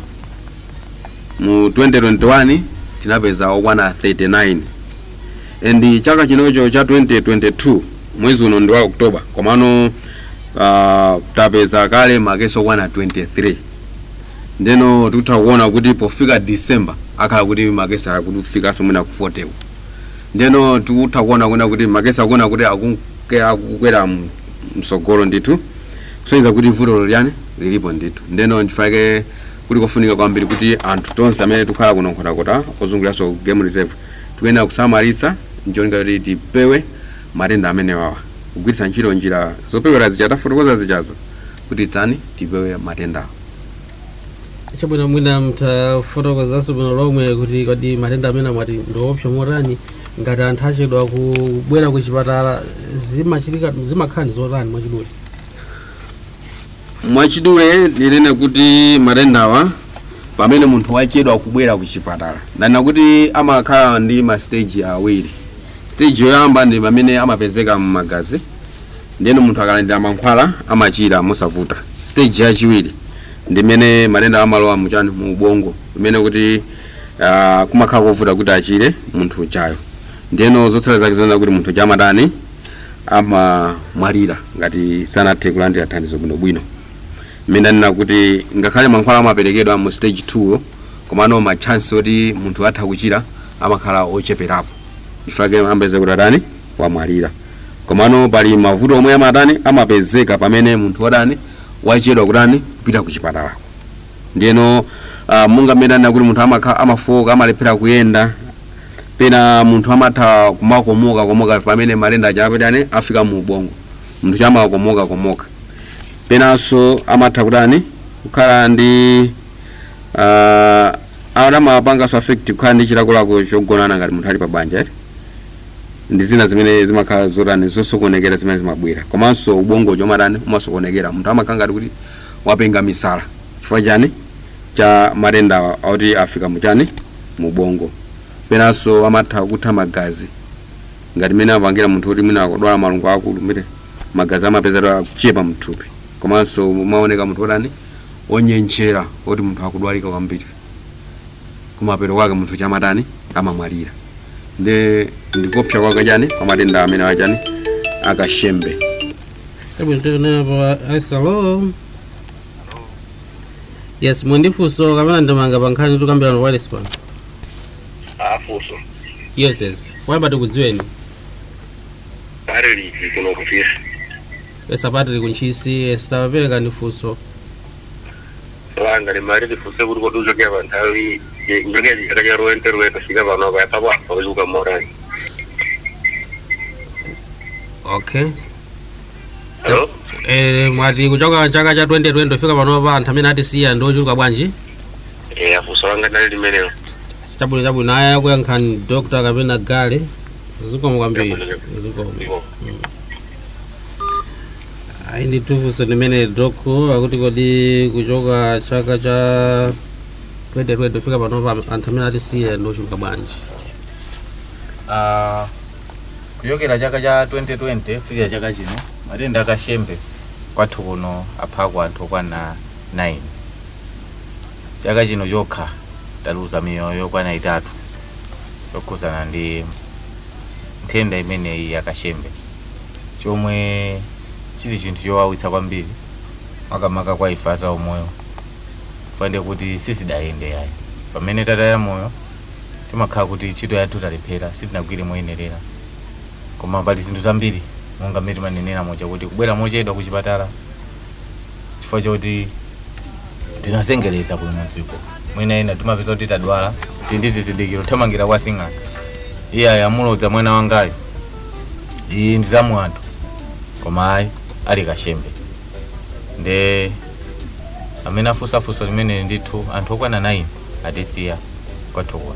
mu 2021 tinapeza okwana 39 and chaka chinocho cha 2022 mwezi uno ndi wa oktoba komano uh, tapeza kale makesi okwana 23 ndeno tikutha kuona kuti pofika december akhala kuti makesi akufikanso mwina ku 40 ndeno tikutha kuona kuna kuti makesi akuona kuti akunke- akukwera mu- msogolo ndithu kusonyeza kuti vuto liyani lilipo ndithu ndeno ndifake kuti kofunika kwambiri kuti anthu tonse amene tikhala kuno nkhotakota ozunguliranso game reserve tikuyenera kusamalitsa ncholinga kuti tipewe matenda amene wawa kugwiritsa ntchito njira zopewera zija tafotokoza zijazo kuti tani tipewe matendawo chabwino mwina mtafotokozanso bwino lomwe kuti kodi matenda amene mwati ndiopsa motani ngati anthu achedwa kubwera ku chipatala zimachitika zimakhala ndi zotani mwachidule mwachidule ndinene kuti matendawa pamene munthu wachedwa kubwera ku chipatala ndanena kuti amakhala ndi ma stage awiri stage yoyamba ndi pamene amapezeka mmagazi ndiyeno munthu akalandira mankhwala amachira mosavuta stage yachiwiri ndimene matenda amalowa muchani mu ubongo imene kuti uh, kumakhala kovuta kuti achire munthu uchayo ndiyeno zotsala zake zinaona kuti munthu chamadani amamwalira ngati sanathe kulandira thandizo bwinobwino imene anena kuti ngakhale mankhwala amaperekedwa mu stage 2 komano machansi oti munthu atha kuchira amakhala ocheperapo chifukwa ambeze kuti adani wamwalira komano pali mavuto omwe amatani amapezeka pamene munthu wadani wachedwa kutani kupita ku chipatalako ndiyeno uh, munga mmene anena kuti munthu amakha amafoka amalephera kuyenda pena munthu amatha kumakomoka komoka pamene matenda aja apetani afika mu ubongo munthu chamakomoka komoka penanso amatha kutani kukhala ndi uh, adamapanganso affect kukhala ndi chilakolako chogonana ngati munthu ali pa banja eti ndi zina zimene zimakhala zotani zosokonekera zimene zimabwera komanso ubongo chomatani umasokonekera munthu amakhala ngati kuti wapenga misala chifukwa chani cha matenda oti afika muchani mu ubongo penanso amatha kutha magazi ngati mene apangira munthu kuti mwina akudwala malungo akulu mire magazi amapezera kuchepa mthupi komanso umaoneka munthu otani onyenchera oti munthu akudwalika kwambiri kumapeto kwake munthu chamatani amamwalira ndi ndikopsa kwake chani kwa matenda amene achani akashembe Chabwino tikunepa hello yes mwendifunso kapena ndimanga pa nkhani tikambirana wireless pano afuso yes yes wayamba tikudziweni pari liji kuno kufisa esapatiri kunchisi sitapereka ndi funso langa limali lifuse kuti kodi uchokera pa nthawi njokera chikatake ruwente ruwente fika pano kayapa kwafa uchuka morani okay alo eh mwati kuchoka chaka cha 2020 fika panopa anthu amene atisiya ndi ochuluka bwanji e afuso langa ndali limenelo chabwino chabwino aya akuyankhani dr kapena gale zikomo kwambiri zikomo Ivo. ayi ndi tufunso limene doko akuti kodi kuchoka chaka cha 2020 fika panopa anthu amene atisiya ndi ochuluka bwanji Ah, kuyokera chaka cha 2020 fikira chaka chino matenda akashembe kwathu kuno aphako anthu okwana 9 chaka chino chokha taluza miyoyo yokwana itatu yokhuzana ndi nthenda imeneyi yakashembe chomwe chili chinthu chowawitsa kwambiri makamaka kwa ife aza umoyo fande kuti sisidayende yayi pamene tataya moyo timakhala kuti ntchito yathu talephera sitinagwire moyenerera koma pali zinthu zambiri monga mmene timanenera moja kuti kubwera mochedwa ku chipatala chifukwa choti tinazengereza kuno dziko mwina ena timapeza kuti tadwala tili ndi zizindikiro thamangira kwa sing'anga iye ayamulodza mwana wangayo iyi ndi zamu anthu koma ayi ali kashembe nde amene afunsafunso limene ndithu anthu okwana 9 atisiya kwathu kuno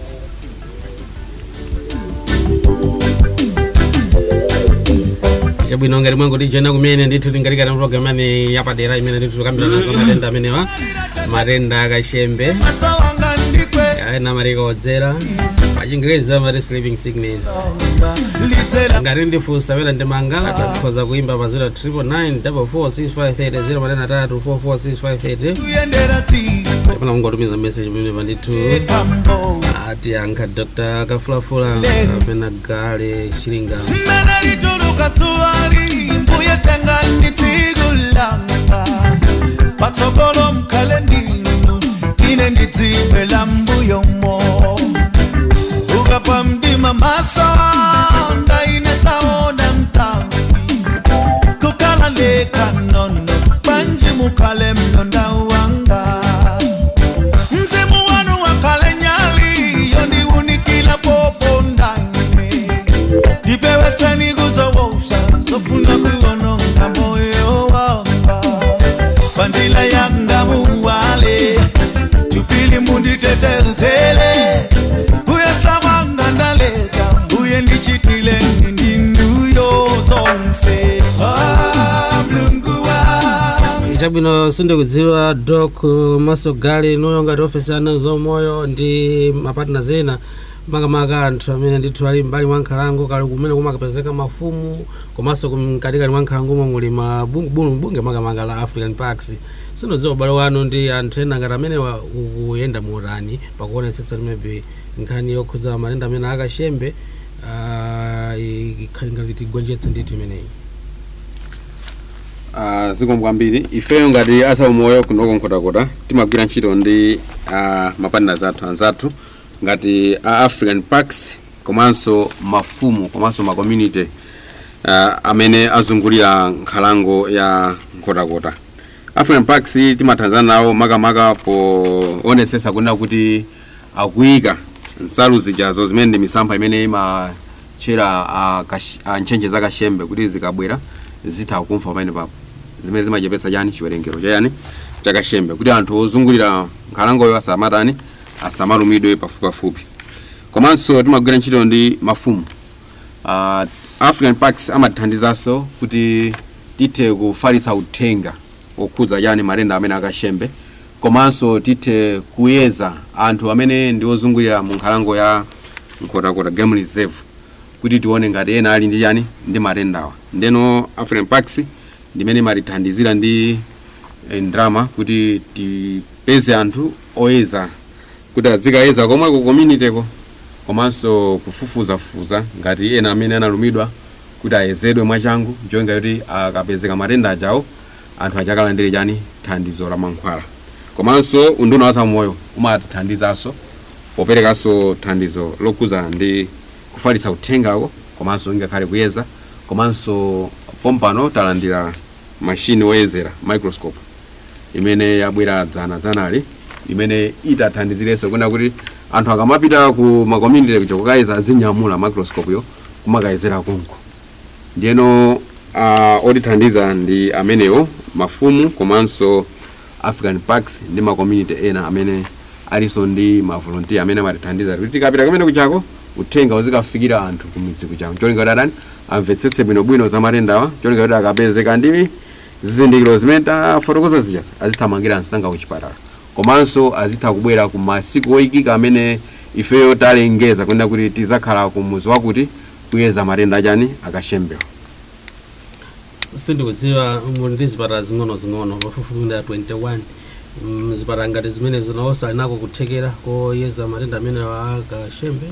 chabwino ngati mwangu tijoina kumene ndithu tingalikana program imene yapadera imene ndithu tikambira nazo matenda amenewa matenda akashembe maso wanga ndikwe ayena marikodzera pachingerezi amati sleeping sickness litera ngati ndifunsa pena ndimanga takhoza kuimba pa 09444653 matena tatu 44653 kuyendera ti kapena kungotumiza message pamene pandithu pambo ati ankha dr kafulafula kapena gale chilinga mmene lituluka tuwali mbuye tenga nditigulanga patsogolo mkhale ndinu ine ndidzibwela mbuyomo ukapa mdima maso ndaine saona mtawi kukala leka nono banji mukhale mlonda wanga mzimu wanu wakale nyali yondiunikila popo ndaine ndipewetseni kuzowousa sofuna kuwononga moyo wanga bandila yanga muwale tupili munditetezele uye samanga ndaleka uye ndichitile ndinduyo zonse Ah, mlungu wangu chabwino sindikudziwa dok maso gale noyo ngati ofesi ana zomoyo ndi mapatna zena makamaka anthu amene ndithu ali mbali mwa nkhalango kali kumene kumakapezeka mafumu komanso mkatikati mwa nkhalango momwe muli mabungubunge makamaka la african parks sinodziwa ubale wanu ndi anthu ena ngati amene wa- ukuyenda muutani pakuonetsetsa kuti maybe nkhani yokhuza matenda amene akashembe ah, ikhali ngati tigonjetse ndithu imeneyi uh, zikomo kwambiri ifeyo ngati asaumoyo kunoko nkhotakota timagwira ntchito ndi uh, mapartners athu anzathu ngati a african parks komanso mafumu komanso ma community uh, amene azungulira nkhalango ya nkhotakota african parks timathandizana nawo makamaka poonetsetsa kunena kuti akuyika nsalu zijazo zimene ndi misampha imene imatchera uh, kash- uh, ntchentche za kashembe kuti zikabwera zitha kumfa pamene papo zimene zimachepetsa chani chiwerengero chayani chakashembe kuti anthu ozungulira nkhalangoyo asamatani asamalumidwe pafupipafupi komanso timagwira ntchito ndi mafumu uh, african parks amatithandizanso kuti tithe kufalitsa uthenga okhudza chani matenda amene akashembe komanso tithe kuyeza anthu amene ndi ozungulira mu nkhalango ya nkhotakota game reserve kuti tione ngati ena ali ndi chani ndi matendawa ndeno african parks ndimene imatithandizira ndi eh, ndrama kuti tipeze anthu oyeza kuti azikayeza komwe ku community ko komanso kufufuzafufuza ngati ena amene analumidwa kuti ayezedwe mwachangu njonga kuti akapezeka matenda ajawo anthu achakalandire chani thandizo la mankhwala komanso unduna wa zamoyo umatithandizanso poperekanso thandizo lokhuza ndi kufalitsa uthengawo komanso ngakhale kuyeza komanso pompano talandira mashini woyezera microscope imene yabwera dzana dzanali imene itathandizirenso kuna kuti anthu akamapita ku makommunity kuja kukayeza azinyamula microscope yo kumakayezera konko ndiyeno uh, otithandiza ndi amenewo mafumu komanso african parks ndi makommunity ena amene alinso ndi mavolontiya amene amatithandiza kuti tikapita kumene kuchako uthenga uzikafikira anthu kumidzi kuchako cholinga kuti adani amvetsetse bwinobwino za matendawa cholinga kuti akapezeka ndi zizindikiro zimene tafotokoza zichasa azithamangira msanga kuchipatala komanso azitha kubwera ku masiku oyikika amene ifeyo talengeza kunena kuti tizakhala ku muzi wakuti kuyeza matenda achani akashembewa sindikudziwa muli ndi zipatala zing'ono-zing'ono pafupifupi ndi a 21 Mm, zipatala ngati zimene zinawonso ali nako kuthekera koyeza matenda amene akashembe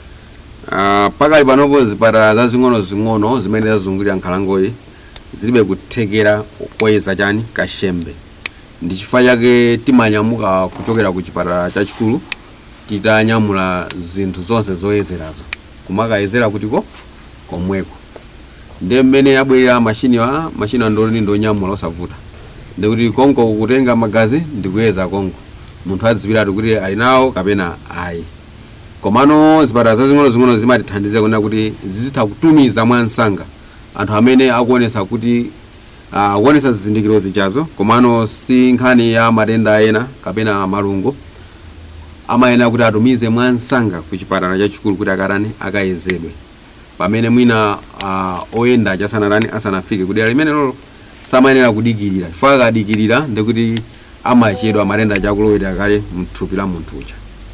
Ah, pakali panopo zipatala zazing'ono-zing'ono zimene zazungulira nkhalangoyi zilibe kuthekera koyeza chani kashembe ndi chifukwa chake timanyamuka kuchokera ku chipatala chachikulu titanyamula zinthu zonse zoyezerazo kumakayezera kutiko komweko ndi mmene abwerera mashini wa mashini andoni ndonyamula osavuta ndikuti konko kutenga magazi ndikuyeza konko munthu adziwiratu kuti ali nawo kapena ayi komano zipatala zazing'ono-zing'ono zimatithandiza kunena kuti zizitha kutumiza mwansanga anthu amene akuonesa kuti uh, kuonesa zizindikiro zichazo komano si nkhani ya matenda ena kapena malungo amayenera kuti atumize mwansanga ku chipatala chachikulu kuti akatani akayezedwe pamene mwina uh, oyenda achasanatani asanafike kuti alimene lolo samayenera kudikirira chifukwa akadikirira ndikuti amachedwa matenda achakulowera kale mthupi la munthu uja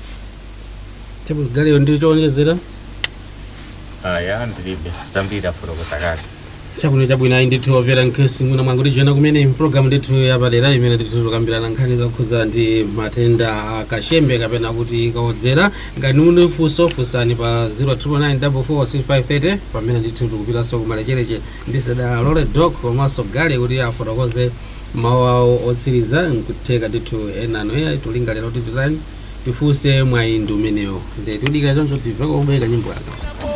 galiyo ndi chowonjezera aya ndilibe zambiri afotokoza kale chakuno chabwino ayi ndithu omvera nkhesi mwina mwanguti joyina kumene programu ndithu yapadera imene ndithu tukambirana nkhani zokhuza ndi matenda akashembe kapena kuti kaodzera ngati muli funso funsani pa 039446530 pamene ndithu tikupitanso kumalechereche ndi seda lole dok komanso gale kuti afotokoze mawu awo otsiriza nkutheka ndithu enano eya tulingalira kuti tutani tifunse mwayi ndi umenewo ndi tudikira choncho timveko kubweka nyimbo yake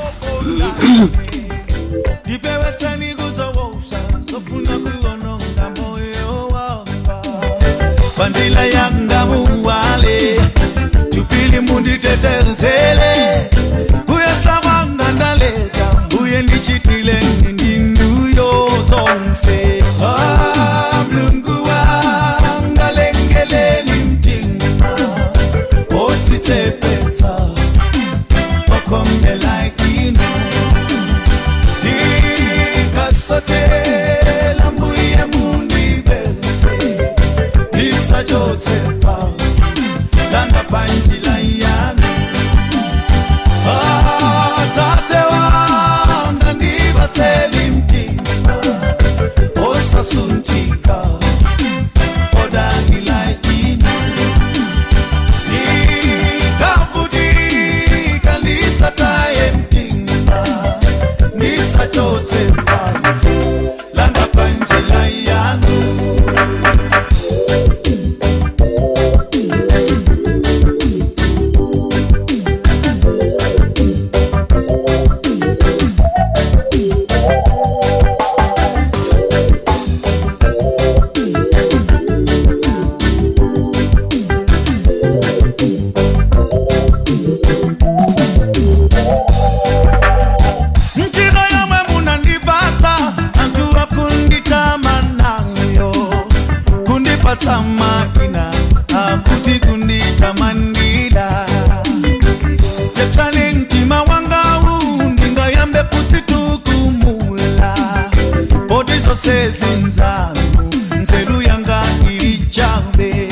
ndipewetseni kuzowousa sofuna kuwononga moyo wanga pandila yanga muwale tupili munditetezele kuyesawanga ndaleta uye ndichitile ndinduyo zonse Ah, mlungu wanga lengeleni mtima otichepetsa wakomelaikino ikasotela mbuye mundibese isachotse pasi langa panjila yanu kuvutika odalila inu nikavutika nisataye mtima nisachotse mbanzi langa panjila yanu njira yamwe munandipatsa anthu akunditamanayo kundipatsa maina akuti kunditamandira chepsani mtima wangawu ndingayambe kuti tukumula poti zonse zinzanu nzeru yanga ili chabe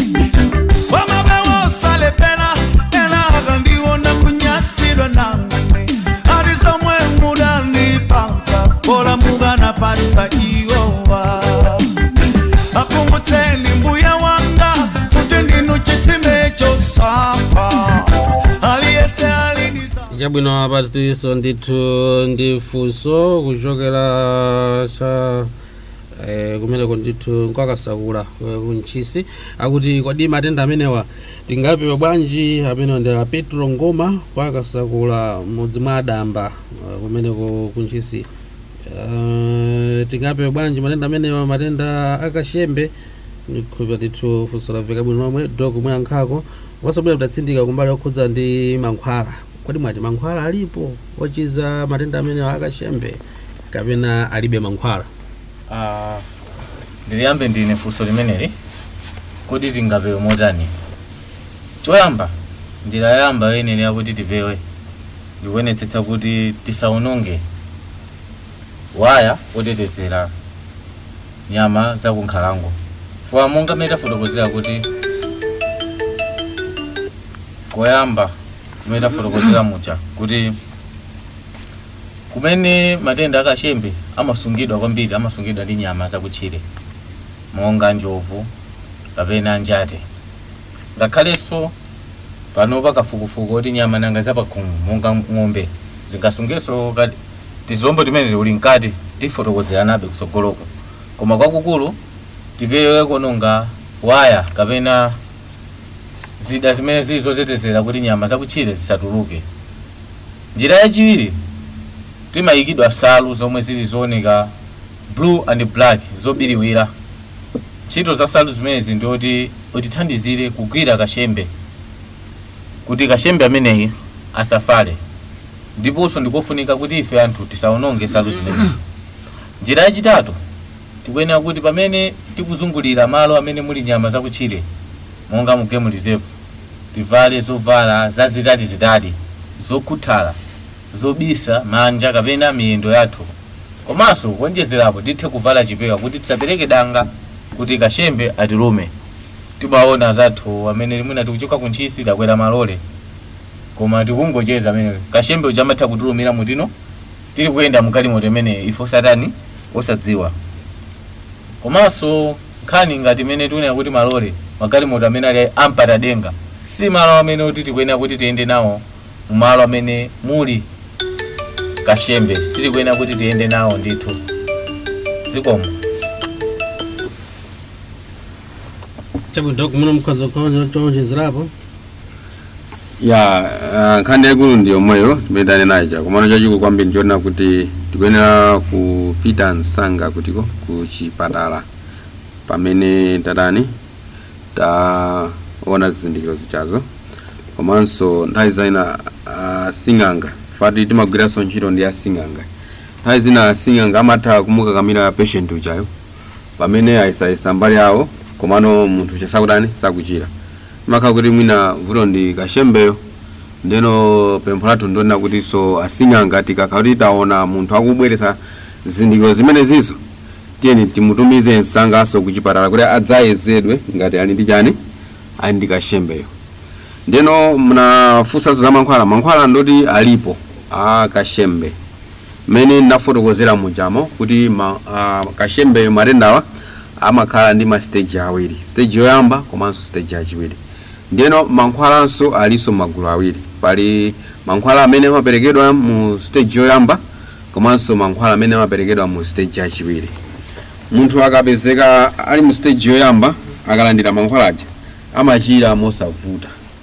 wamabewosalepena ena akandiwona kunyasidwa nangane ari zomwe mudanipatsa pola mukanapatsa iwowa akumbutseni mbuya wanga kuti ndinu chitsime chosapa aliyese aliniza chabwino apatiso ndithu ndi funso kuchokera cha eh, kumeneko ndithu nkwakasakula eh, kuntchisi akuti kodi matenda amenewa tingapewa bwanji amenewa ndi a petro ngoma kwakasakula mudzi mwa adamba eh, kumeneko kuntchisi uh, tingapewa bwanji matenda amenewa matenda akashembe ndikhulupira ndithu funso lamveka bwino momwe dok mwayankhako wasabwera kudatsindika kumbali okhudza ndi mankhwala kodi mwati mankhwala alipo ochiza matenda amenewa akashembe kapena alibe mankhwala Ah, ndiliyambe ndine funso limeneli kuti tingapewe motani choyamba njira yamba yenene yakuti tipewe ndikuonetsetsa kuti tisaononge waya otetezera nyama zakunkhalango fuwa monga mmene tafotokozera kuti koyamba kumene tafotokozera mucha kuti kumene matenda akashembe amasungidwa kwambiri amasungidwa ndi nyama zakutchire monga njovu kapena njate ngakhalenso pano pakafukufuku oti nyama nanga zapakhomo monga ng'ombe zingasungenso kati tizilombo timene tili mkati tifotokozeranabe kusogoloko koma kwakukulu tipewe kononga waya kapena zida zimene zili zotetezera kuti nyama zakutchire zisatuluke njira yachiwiri timayikidwa salu zomwe zili zooneka blue and black zobiriwira ntchito za salu zimenezi ndioti utithandizire kugwira kashembe kuti kashembe ameneyi asafale ndiponso ndikofunika kuti ife anthu tisaononge salu zimenezi njira yachitatu tikuyenera kuti pamene tikuzungulira malo amene muli nyama zakutchire monga mu game reserve tivale zovala zazitalizitali zokhuthala zobisa manja kapena miyendo yathu komanso kuonjezerapo tithe kuvala chipewa kuti tisapereke danga kuti kashembe atilume timaona zathu amene mwina tikuchoka kuntchisi takwera malole koma tikungocheza amene kashembe uja amatha kutilumira mutino tili kuyenda mgalimoto imene ifo satani osadziwa komanso nkhani ngati imene tikunena kuti malole magalimoto amene ali ampata denga si malo amene kuti tikuyenera kuti tiyende nawo mumalo amene muli kashembe sitikuyenera kuti tiyende nawo ndithu zikomo chabwino dok muno mukhoza kuonjezerapo ya uh, nkhani yaikulu ndi yomweyo timene tanena ija komano chachikulu kwambiri nchoona kuti tikuyenera kupita msanga kutiko ku chipatala pamene tatani taona zizindikiro zichazo komanso nthawi zina uh, sing'anga fati timagwiranso ntchito ndi asing'anga nthawi zina asing'anga amatha kumukakamira patient uchayo pamene ayisayisa mbali yawo komano munthu ucha sakutani sakuchira makhala kuti mwina vuto ndi kashembeyo ndeno pempho lathu ndionena kuti so asing'anga tikakhala kuti taona munthu akubweretsa zizindikiro zimene zizo tiyeni timutumize msangaso ku chipatala kuti adzayezedwe ngati ali ndi chani ali ndi kashembeyo ndeno mnafunsa za mankhwala mankhwala ndoti alipo a kashembe mmene ndinafotokozera mujamo kuti ma, a, kashembeyo matendawa amakhala ndi ma stage awiri stage yoyamba komanso stage yachiwiri ndiyeno mankhwalanso alinso magulu awiri pali mankhwala amene amaperekedwa mu stage yoyamba komanso mankhwala amene amaperekedwa mu stage yachiwiri munthu akapezeka ali mu stage yoyamba akalandira mankhwala aja amachira mosavuta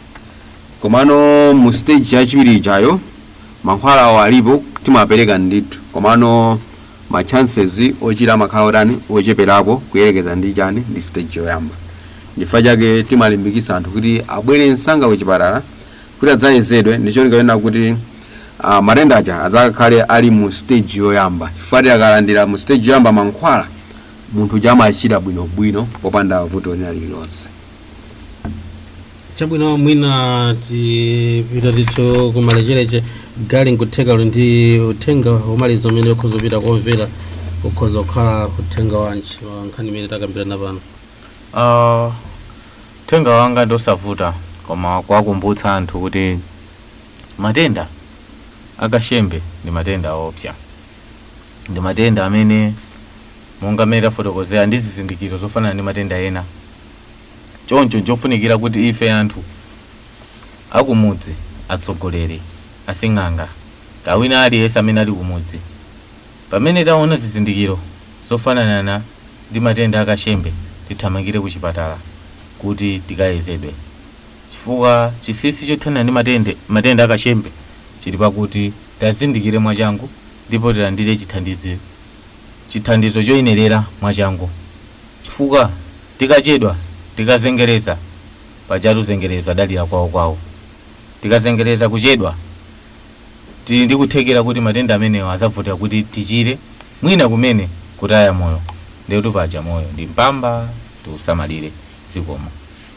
komano mu stage yachiwiri ijayo mankhwala awo alipo timapereka ndithu komano ma chances ochira amakhala otani ocheperapo kuyerekeza ndi chani ndi stage yoyamba ndifukwa chake timalimbikitsa anthu kuti abwere msanga kuchipatala kuti adzayezedwe ndicholinga chona kuti uh, matenda aja adzakhale ali mu stage yoyamba chifukwa akalandira mu stage yoyamba mankhwala munthu chamachira bwinobwino popanda vuto lina lililonse chabwino mwina tipita ndithu kumalechereche gali nkutheka ndi uthenga umaliza umene ukhoza kupita komvera ukhoza kukhala uthenga wanji wa nkhani imene takambirana pano Uh, uthenga wanga ndosavuta koma kuwakumbutsa anthu kuti matenda akashembe ndi matenda opsa ndi matenda amene monga amene tafotokozera ndi zizindikiro zofanana ndi matenda ena choncho nchofunikira kuti ife anthu akumudzi atsogoleri asing'anga kawina aliyense amene ali kumudzi pamene taona zizindikiro zofanana ndi matenda akashembe tithamangire ku chipatala kuti tikayezedwe chifukwa chisisi chothana ndi matende matenda akashembe chili pakuti tazindikire mwachangu ndipo tilandire chithandizo chithandizo choyenerera mwachangu chifukwa tikachedwa tikazengereza pajatu zengereza adalira kwawo kwawo tikazengereza kuchedwa tili ndi kuthekera kuti matenda amenewo azavutira kuti tichire mwina kumene kutaya moyo ndikuti paja moyo ndi mpamba tiusamalire zikomo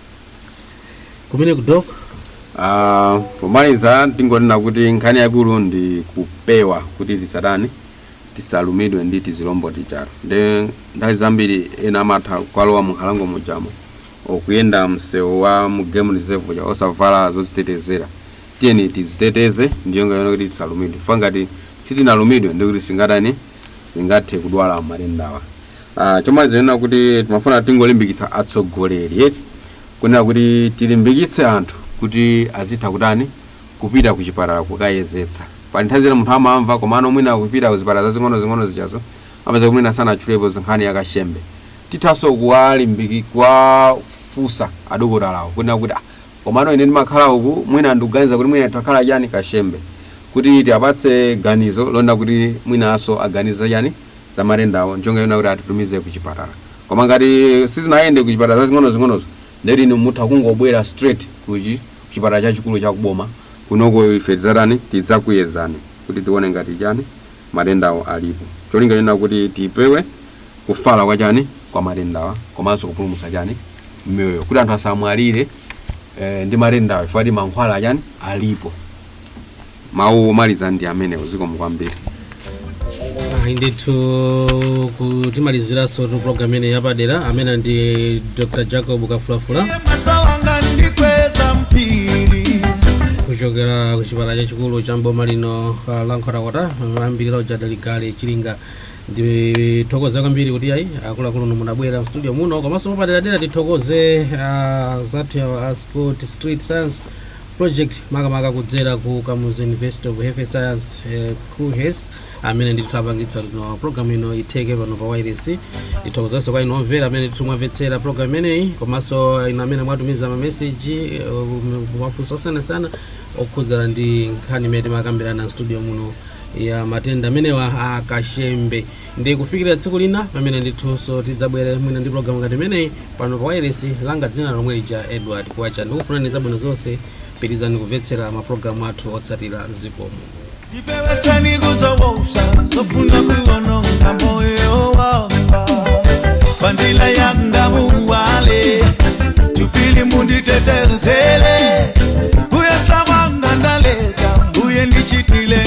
kumene kudok uh, pomaliza tingonena kuti nkhani yakulu ndi kupewa kuti tisadani tisalumidwe ndi tizilombo tichalo ndi nthawi zambiri ena amatha kukalowa mu nkhalango mujamo okuyenda msewu wa mu game reserve ja osavala zodzitetezera tiyeni tiziteteze ndiyo ngayona kuti tisalumidwe chifukwa ngati sitinalumidwe ndikuti singatani singathe kudwala matendawa uh, chomaliza nena kuti timafuna tingolimbikitsa atsogoleri eti kunena kuti tilimbikitse anthu kuti azitha kutani kupita ku chipatala kukayezetsa pali nthawi zina munthu amamva komano mwina kupita ku zipatala zazing'ono zing'ono zichazo amapeza kuti mwina sanatchulepo zinkhani yakashembe tithanso kuwalimbiki kuwafunsa adokotalawo kunena kuti ah, komano ine ndimakhala uku mwina ndikuganiza kuti mwina takhala chani kashembe kuti tiapatse ganizo londa kuti mwinanso aganiza chani za matendawo njonga yona kuti atitumize ku chipatala koma ngati sizinayende ku chipatala zazing'ono zing'onozo ndeti inu mutha kungobwera straight kuchi chipatala chachikulu chakuboma kunoko ife tidzatani tidzakuyezani kuti tione ngati chani matendawo alipo cholinga chona kuti tipewe kufala kwa chani kwa matendawa komanso kupulumutsa chani mioyo kuti anthu asamwalire eh, ndi matendawa chifukwa ti mankhwala chani alipo mawu omaliza ndi amenewo zikomo kwambiri ayi ndithu kutimaliziranso tu program imene yapadera amene ndi dr jacob kafulafula masa wanga ndikweza mpiri kuchokera ku chipatala chachikulu cha mboma lino uh, la nkhotakota ambiri lawo jadaligali chilinga ndithokoze kwambiri kuti ayi akuluakulu munabwera mstudio muno komanso mupaderadera tithokoze uh, zathu ya ascot street science project makamaka kudzera ku kamuzu university of health science uh, kuhes amene ndithu apangitsa lino program ino itheke pano pa wireless tithokozenso kwa inu omvera amene ndithu mwamvetsera program imeneyi komanso inu amene mwatumiza mameseji uh, mafunso osiyanasiyana okhudzana ndi nkhani imene timakambirana mstudio muno ya matenda amenewa akashembe ndi kufikira tsiku lina pamene ndithunso tidzabwere mwina ndi program ngati imeneyi pano pa wireless langa dzina lomwe lija edward kwacha ndikufunani zabwino zonse pirizani kumvetsera mapulogalamu athu otsatira zikomo ndipewetseni kuzowousa sofuna kuwononga moyo wanga bandila yanga muwale tupili munditetezele uye sawanga ndaleka uye ndichitile